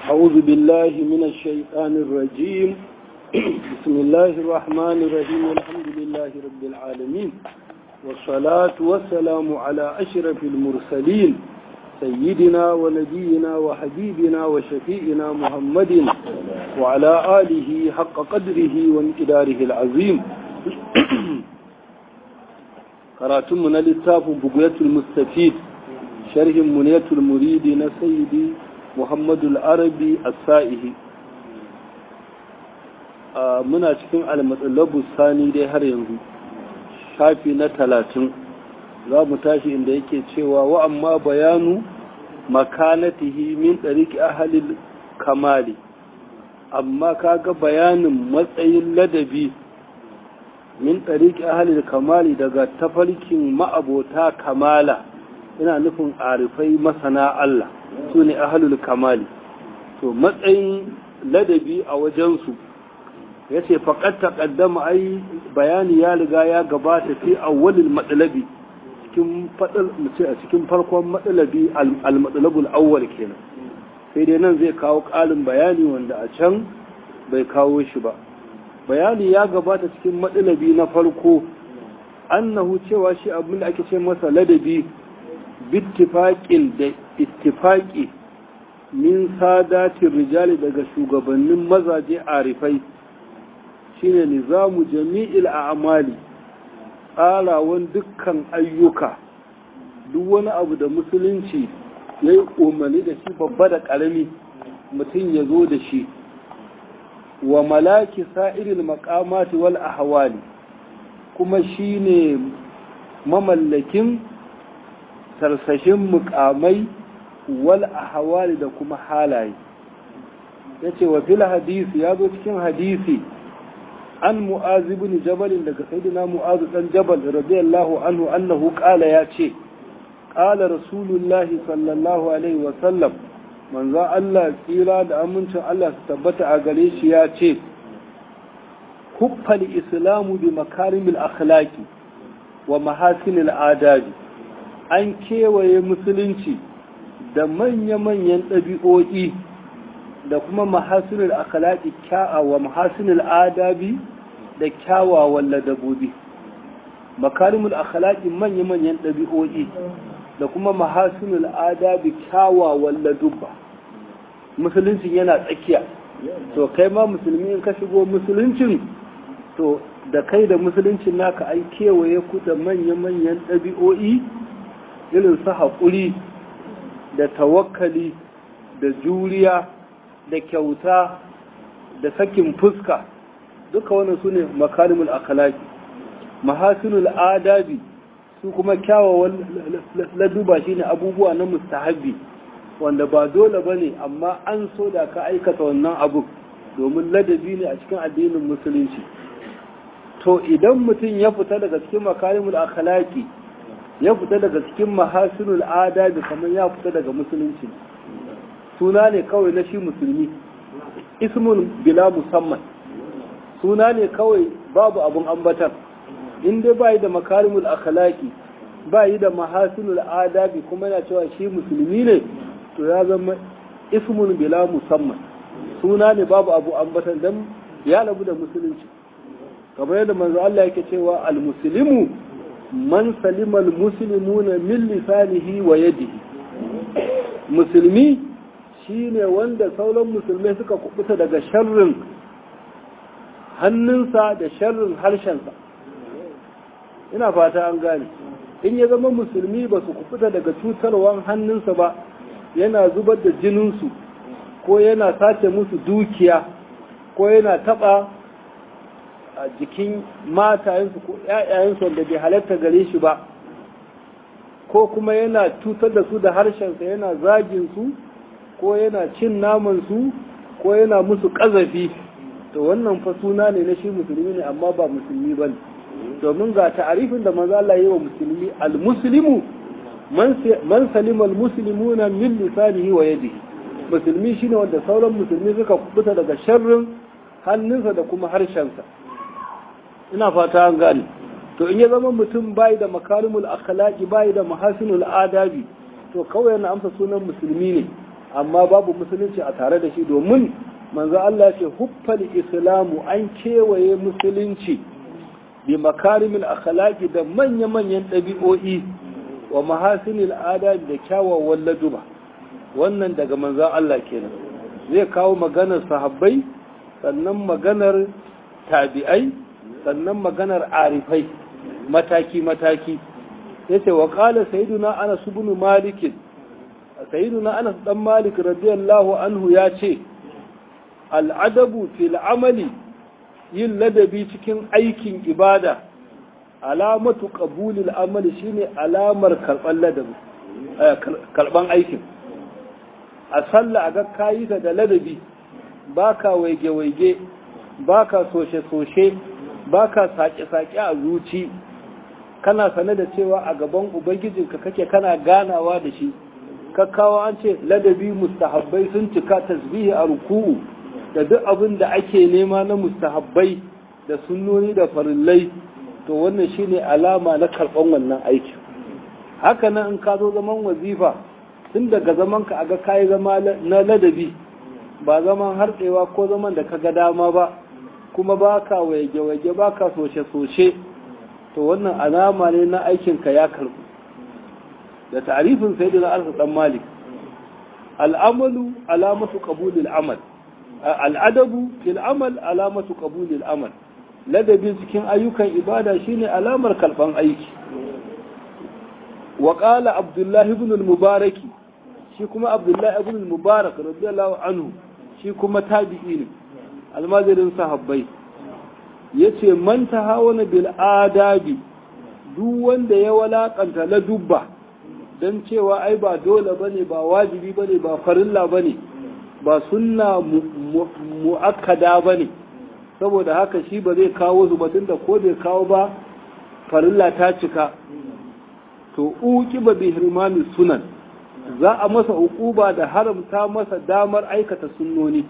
أعوذ بالله من الشيطان الرجيم بسم الله الرحمن الرحيم والحمد لله رب العالمين والصلاة والسلام على أشرف المرسلين سيدنا ونبينا وحبيبنا وشفيئنا محمد وعلى آله حق قدره وانقداره العظيم قراتمنا للتاف بقية المستفيد شرح منية المريد نسيدي محمد العربي السائه muna cikin almatsalabu sani dai har yanzu shafi na talatin za mu tashi inda yake cewa wa amma bayanu makanatihi min ɗariki ahalil kamali amma kaga bayanin matsayin ladabi min ɗariki ahalil kamali daga tafarkin ma'abota kamala ina nufin arifai masana Allah su ne ahalul kamali to matsayin ladabi a wajensu ya ce faƙat taƙaddama ai bayani ya riga ya gabata fi awwalil matsalabi a cikin farkon matsalabi al-matsalabul awwal kenan sai dai nan zai kawo ƙarin bayani wanda a can bai kawo shi ba bayani ya gabata cikin matsalabi na farko annahu cewa shi abin da ake ce masa ladabi bittifaƙin da ittifaƙi min sadatin rijali daga shugabannin mazaje arifai shine nizamu jami'il a'mali tsarawan dukkan ayyuka duk wani abu da musulunci ya yi umarni da shi babba da ƙarami mutum ya zo da shi wa malaki sa'irin makamati wal ahwali kuma shine mamallakin tarsashin mukamai wal ahwali da kuma halaye yace wa fil hadisi ya zo cikin hadisi an mu'azi bin jabalin daga sayyidina mu'azu dan jabal radiyallahu anhu annahu qala ya ce qala rasulullahi sallallahu alaihi wa sallam manzo Allah tsira da amincin Allah su tabbata a gare shi ya ce huffal islamu bi makarimil akhlaqi wa mahasinil adabi an kewaye musulunci da manya-manyan ɗabi'o'i da kuma mahasinul akhlaqi kya'a wa mahasinul adabi da kyawawan ladabobi makarimul akhlaqi manya-manyan ɗabi'o'i da kuma mahasinul adabi kyawawan ladubba musulunci yana tsakiya to kai ma musulmi in ka shigo musuluncin to da kai da musuluncin naka an kewaye ku da manya-manyan ɗabi'o'i irin su haƙuri da tawakkali da juriya da kyauta da sakin fuska duka wannan su ne makarimul akalaki mahasinul adabi su kuma kyawawan laduba shine abubuwa na mustahabbi wanda ba dole ba ne amma an so da ka aikata wannan abu domin ladabi ne a cikin addinin musulunci to idan mutum ya fita daga cikin makarimul akhlaqi ya fita daga cikin mahasinul adabi kamar ya fita daga musulunci suna ne kawai na shi musulmi ismun bila musamman suna ne kawai babu abun ambatan in dai bai da makarimul akhlaqi bai da mahasinul adabi kuma yana cewa shi musulmi ne to ya zama ismun bila musamman suna ne babu abu ambatan dan ya labu da musulunci kamar yadda manzo Allah yake cewa al-muslimu man salima al-muslimuna min lisanihi wa yadihi musulmi shine wanda sauran musulmai suka kubuta daga sharrin hannunsa da sharrin harshensa ina fata an gane in ya zama musulmi ba su kubuta daga cutarwan hannunsa ba yana zubar da jininsu ko yana sace musu dukiya ko yana taba a jikin matayensu ko ‘ya'yayensu wanda bai halatta gare shi ba ko kuma yana cutar da su da harshensa yana zagin su ko yana cin namansu ko yana musu ƙazafi to wannan fa suna ne na shi musulmi ne amma ba musulmi ba ne domin ga ta'arifin da manzo Allah yi wa musulmi al-muslimu man salima al-muslimuna min lisanihi wa yadihi musulmi shine wanda sauran musulmi suka kubuta daga sharrin hannunsa da kuma harshensa ina fata an gane to in ya zama mutum bai da makarimul akhlaqi bai da mahasinul adabi to kawai yana amsa sunan musulmi ne amma babu musulunci a tare da shi domin manzo Allah ce huffal islamu an kewaye musulunci bi makarimil akhlaqi da manya-manyan ɗabi'o'i wa mahasinil adabi da kyawawan laduba wannan daga manzo Allah kenan zai kawo maganar sahabbai sannan maganar tabi'ai sannan maganar arifai mataki-mataki yace wa qala sayyiduna anas ibn malik sayyiduna anas dan malik radiyallahu anhu ya ce al'adabu fil amali yin ladabi cikin aikin ibada alamatu qabulil amali shine alamar karban ladabi karban aikin a sallah a ga kayi da ladabi baka waige waige baka soshe soshe baka sake sake a zuci kana sane da cewa a gaban ubangijinka kake kana ganawa da shi kakkawa an ce ladabi mustahabbai sun cika tasbihi a ruku'u da duk abin da ake nema na mustahabbai da sunnoni da farillai to wannan shine alama na karɓan wannan aiki haka nan in ka zo zaman wazifa tun daga zaman ka aga kayi zama na ladabi ba zaman harɗewa ko zaman da ka ga dama ba kuma baka waje-waje baka soshe-soshe to wannan alama ne na aikinka ya karɓu da ta'arifin sayyidina alfa dan malik al'amalu alamatu qabulil amal al'adabu fil amal alamatu qabulil amal ladabi cikin ayyukan ibada shine alamar kalban aiki wa qala abdullahi ibn al-mubarak shi kuma abdullahi ibn al-mubarak radiyallahu anhu shi kuma tabi'i ne almazirin sahabbai yace man tahawana bil adabi duk wanda ya walakanta la dubba dan cewa ai ba dole bane ba wajibi bane ba farilla bane ba sunna mu'akkada ba ne saboda haka shi ba zai kawo su batun da ko bai kawo ba farilla ta cika to uki ba bi hirmani sunan za a masa uquba da haramta masa damar aikata sunnoni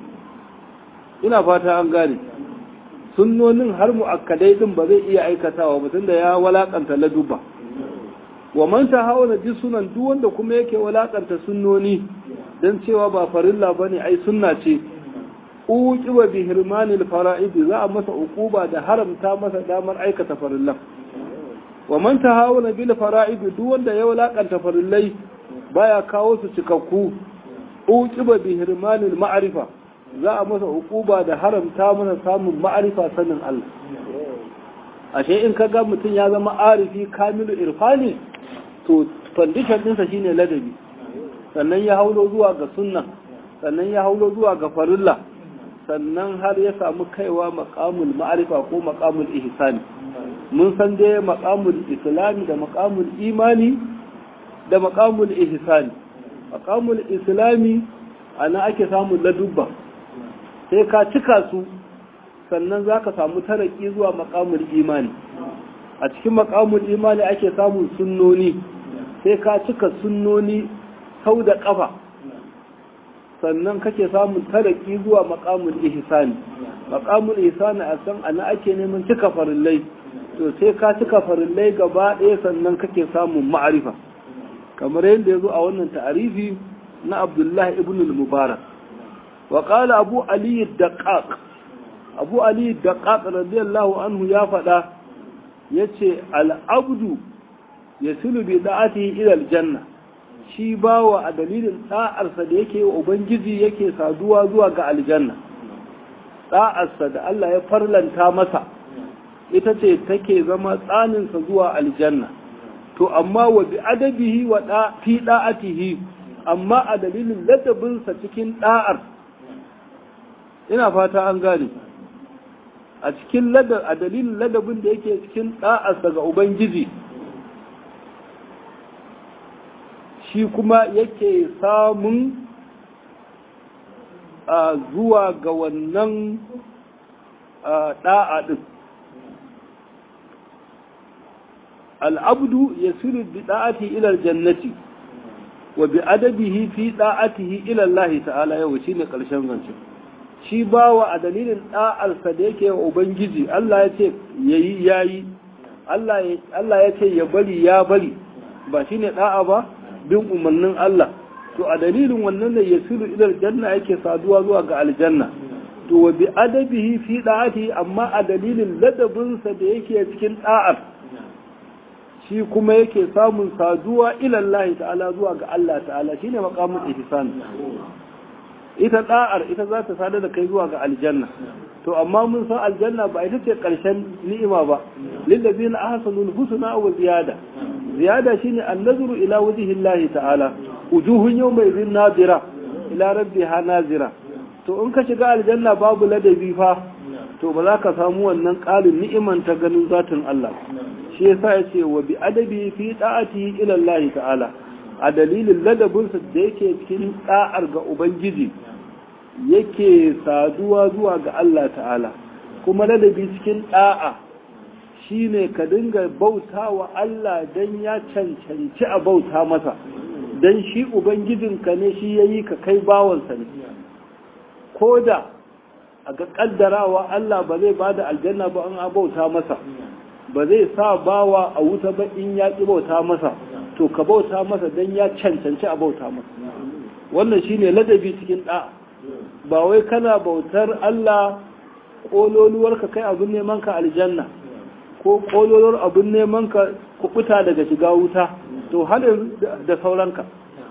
ina fata an gane sunnonin har mu'akkadai din ba zai iya aikatawa batun da ya walakanta laduba wa man tahawala bi sunan duk wanda kuma yake walakanta sunnoni don cewa ba farilla ba ne ai sunna ce uqiba bi hirmanil fara'id za a masa uquba da haramta masa damar aikata farillan wa man tahawala bil fara'id duk wanda ya walakanta farillai baya kawo su cikakku uqiba bi hirmanil ma'rifa za a masa uquba da haramta masa samun ma'rifa sanin Allah ashe in kaga mutum ya zama arifi kamilu irfani to condition ɗinsa shine ladabi sannan ya haulo zuwa ga sunna sannan ya haulo zuwa ga farilla sannan har ya samu kaiwa maqamul ma'arifa ko maqamul ihsani mun san dai maqamul islami da maqamul imani da maqamul ihsani maqamul islami ana ake samun ladubba sai ka cika su sannan zaka samu taraki zuwa maqamul imani a cikin maqamul imani ake samun sunnoni sai ka cika sunnoni sau da ƙafa sannan kake samun taraki zuwa makamul ihsani makamul ihsani a san ana ake neman cika farillai to sai ka cika farillai gaba ɗaya sannan kake samun ma'arifa kamar yadda ya zo a wannan ta'arifi na abdullahi ibn al-mubarak wa qala abu ali daqaq abu ali daqaq radiyallahu anhu ya faɗa yace al-abdu yasilu bi da'atihi ila al-janna shi bawa a dalilin ɗa'arsa da yake wa Ubangiji yake saduwa zuwa ga aljanna ɗa'arsa da Allah ya farlanta masa ita ce take zama tsaninsa zuwa aljanna to amma wa bi adabihi wa fi ɗa'atihi amma a dalilin ladabinsa cikin ɗa'ar ina fata an gane a cikin ladab a dalilin ladabin da yake cikin ɗa'arsa ga Ubangiji shi kuma yake samun a zuwa ga wannan ɗa'a ɗin al'abdu ya siri bi ɗa'ati ilar jannati wa bi adabihi fi ɗa'atihi ilallahi ta'ala yau shi ne ƙarshen zancen shi bawa a dalilin ɗa'arsa da yake wa ubangiji Allah ya ce yayi yayi Allah ya ce ya bari ya bari ba shi ne ɗa'a ba bin umarnin Allah to a dalilin wannan ne yasiru ila aljanna yake saduwa zuwa ga aljanna to wa bi adabihi fi da'ati amma a dalilin ladabinsa da yake cikin da'ar shi kuma yake samun saduwa ila Allah ta'ala zuwa ga Allah ta'ala shine maqamul ihsan ita da'ar ita za ta sadar da kai zuwa ga aljanna to amma mun san aljanna ba ita ce karshen ni'ima ba lillazina ahsanul husna wa ziyada ziyada shine an-nazru ila wajhi Allah ta'ala wujuhun yawma idhin nadira ila rabbiha nazira to in ka shiga aljanna babu ladabi fa to ba za ka samu wannan ƙarin ni'iman ta ganin zatin Allah shi yasa ya ce wa bi adabi fi da'ati ila Allah ta'ala a dalilin ladabinsa da yake cikin da'ar ga ubangiji yake saduwa zuwa ga Allah ta'ala kuma ladabi cikin da'a shine ka dinga bauta wa Allah dan ya cancanci a bauta masa dan shi ubangijinka ne shi yayi ka kai bawansa ne ko da a ga kaddarawa Allah ba zai bada aljanna ba an bauta masa ba zai sa bawa a wuta ba in ya ƙi bauta masa to ka bauta masa don ya cancanci a bauta masa wannan shine ladabi cikin ɗa ba wai kana bautar Allah ƙololuwar ka kai abin neman ka aljanna ko ƙololuwar abin neman ka kuɓuta daga shiga wuta to har da sauranka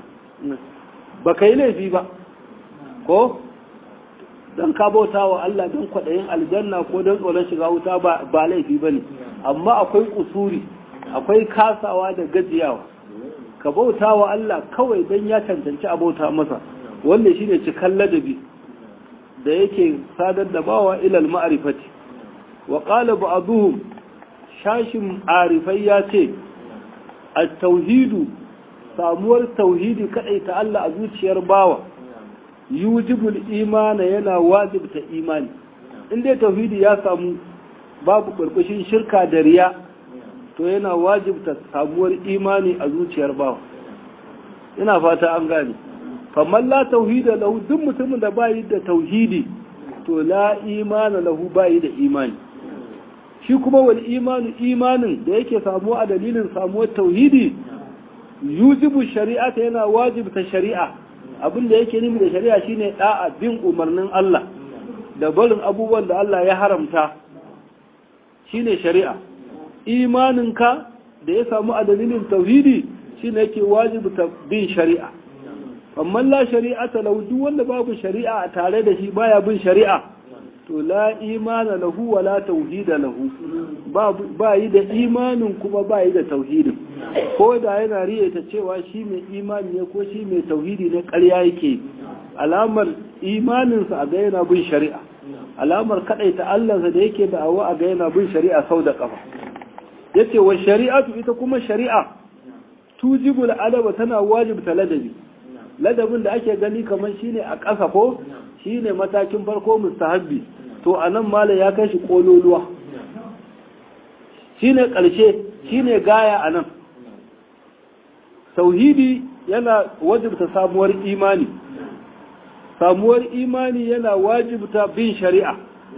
ba ka yi laifi ba ko don ka bauta wa Allah don kwaɗayin aljanna ko don tsoron shiga wuta ba laifi ba ne amma akwai kusuri akwai kasawa da gajiyawa ka bauta wa Allah kawai don ya cancanci a bauta masa wanda shine cikan ladabi da yake sadar da bawa ilal ma'arifati wa qala ba'dhum shashin arifai ya ce at-tauhidu samuwar tauhidi kadai ta Allah a zuciyar bawa yujibul imana yana wajibta imani in dai tauhidi ya samu babu burbushin shirka da riya to yana wajibta samuwar imani a zuciyar bawa ina fata an gane kamar la tauhida lahu duk mutumin da bayi da tauhidi to la imana lahu bayi da imani shi kuma wal imanu imanin da yake samuwa a dalilin samuwar tauhidi yujibu shari'ata yana wajibta shari'a abin da yake nufi da shari'a shine da'a bin umarnin Allah da barin abubuwan da Allah ya haramta shine shari'a imaninka da ya samu a dalilin tauhidi shine yake wajibta bin shari'a amma la shari'ata lahu duk wanda babu shari'a tare da shi baya bin shari'a to la imana lahu wa la tauhida lahu ba yi da imanin kuma ba yi da tauhidin ko da yana riyata cewa shi mai imani ne ko shi mai tauhidi ne ƙarya yake alamar imaninsa a ga yana bin shari'a alamar kaɗaita Allahnsa da yake da awa a ga yana bin shari'a sau da ƙafa yace wa shari'atu ita kuma shari'a tujibul adaba tana wajibta ladabi ladabin da ake gani kamar shine a ƙasa ko shine matakin farko mustahabbi to anan mala ya kai shi kololuwa shine ƙarshe shine gaya anan tauhidi yana wajibta samuwar imani samuwar imani yana wajibta bin shari'a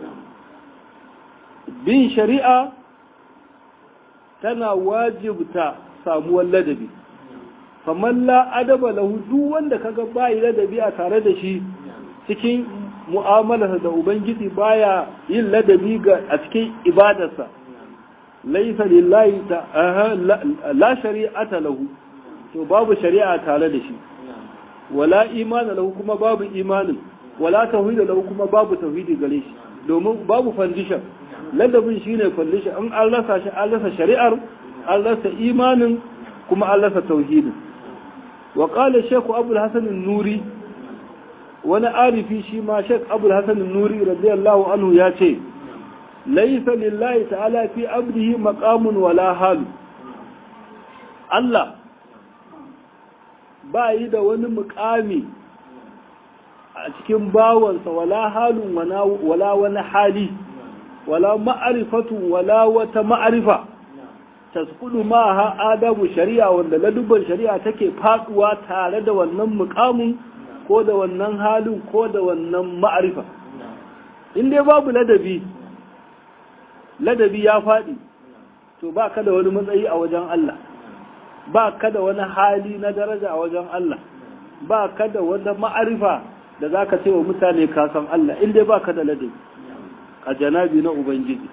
bin shari'a tana wajibta samuwar ladabi kamar la adaba lahu duk wanda kaga bayi ladabi a tare da shi cikin mu'amalarsa da ubangiji baya yin ladabi ga a cikin ibadarsa laisa lillahi ta la shari'ata lahu to babu shari'a tare da shi wala imana lahu kuma babu imanin wala tauhida lahu kuma babu tauhidi gare shi domin babu foundation ladabin shine foundation an an rasa shi an rasa shari'ar an rasa imanin kuma an rasa tauhidin wa qala shaykh abul hasan an-nuri wani arifi shi ma shaykh abul hasan an-nuri radiyallahu anhu ya ce laysa lillahi ta'ala fi abdihi maqamun wala halu Allah ba yi da wani mukami a cikin bawansa wala halun wala wani hali wala ma'arifatun wala wata ma'arifa taskudu ma ha adamu shari'a wanda ladubban shari'a take faduwa tare da wannan mukamin ko da wannan halin ko da wannan ma'arifa in dai babu ladabi ladabi ya faɗi to ba ka da wani matsayi a wajen Allah ba ka da wani hali na daraja a wajen Allah ba ka da wata ma'arifa da za ka ce wa mutane ka san Allah in dai ba ka da ladabi a janabi na Ubangiji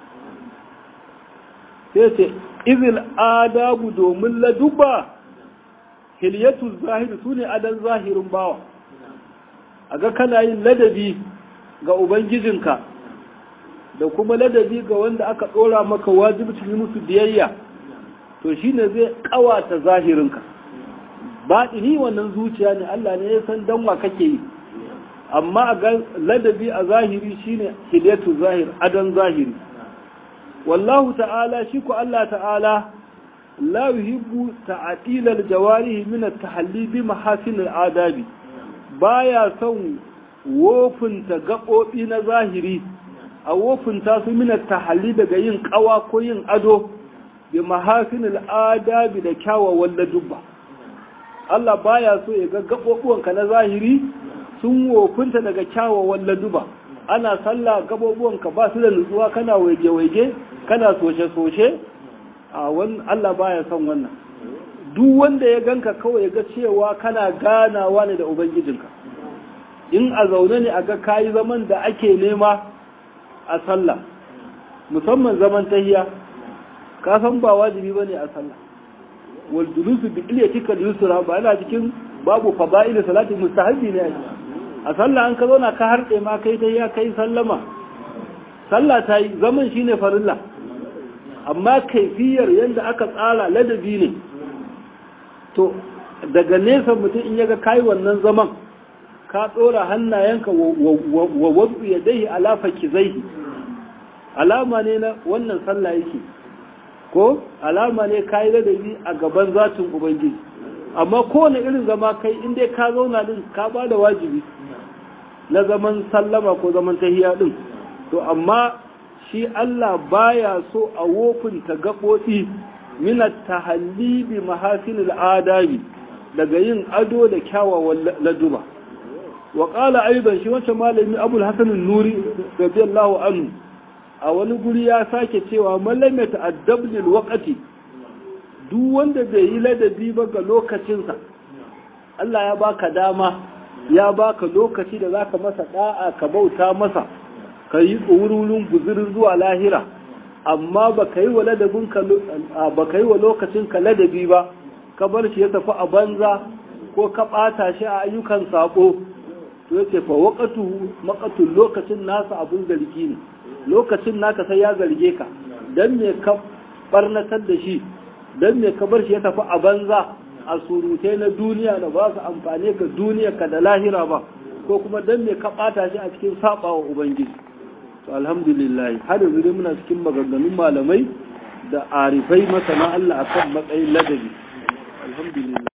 sai ce izil adabu domin laduba hilyatu zahiri su ne adan zahirin bawa a ga kana yin ladabi ga Ubangijinka da kuma ladabi ga wanda aka ɗora maka wajibcin musu biyayya to shine zai ƙawata zahirinka baɗini wannan zuciya ne Allah ne ya san danwa kake yi amma a ga ladabi a zahiri shine hilyatu zahir adan zahiri wallahu ta'ala shi ku Allah ta'ala la yuhibbu ta'dila al-jawarih min at-tahalli bi mahasin al-adabi baya son wofinta gaɓoɓi na zahiri a wofinta su min at-tahalli daga yin ƙawa ko yin ado bi mahasin al-adabi da kyawawan ladubba Allah baya so ya ga gaɓoɓuwanka na zahiri sun wofinta daga kyawawan laduba ana sallah gaɓoɓuwanka ba su da nutsuwa kana waige-waige kana soshe-soshe a wani Allah baya son wannan duk wanda ya ganka kawai ya ga cewa kana ganawa ne da ubangijinka in a zaune ne a ga kayi zaman da ake nema a sallah musamman zaman tahiya ka san ba wajibi bane a sallah wal julusu bi ilyatika yusra ba yana cikin babu fada'il salati mustahabi ne a sallah an ka zauna ka harɗe ma kai tahiya kai sallama sallah ta yi zaman shine farilla amma kaifiyar yadda aka tsara ladabi ne to daga nesa mutum in yaga kai wannan zaman ka ɗora hannayenka wa wadu ya dai alafa kizaihi alama ne na wannan sallah yake ko alama ne ka yi ladabi a gaban zatin ubangiji amma kowane irin zama kai in dai ka zauna din ka ba da wajibi na zaman sallama ko zaman tahiya din to amma shi Allah baya so a wofinta gaɓoɓi minat tahalli bi mahasinil adabi daga yin ado da kyawawan laduba wa qala aidan shi wancan malami abul hasan nuri radiyallahu anhu a wani guri ya sake cewa mallam ya ta'addab lil waqti duk wanda bai yi ladabi ba ga lokacinsa Allah ya baka dama ya baka lokaci da zaka masa da'a ka bauta masa ka yi tsorurin guzurin zuwa lahira amma ba ka yi wa lokacin ka ladabi ba ka bar shi ya tafi a banza ko ka ɓata shi a ayyukan saƙo to ya ce fa waƙatu maƙatun lokacin nasa abin zargi ne lokacin naka sai ya zarge ka don me ka ɓarnatar da shi don me ka bar shi ya tafi a banza a surutai na duniya da ba su amfani ga duniya ka da lahira ba ko kuma don me ka ɓata shi a cikin saɓawa ubangiji to alhamdulillah har yanzu dai muna cikin maganganun malamai da arifai masana Allah akan matsayin ladabi alhamdulillah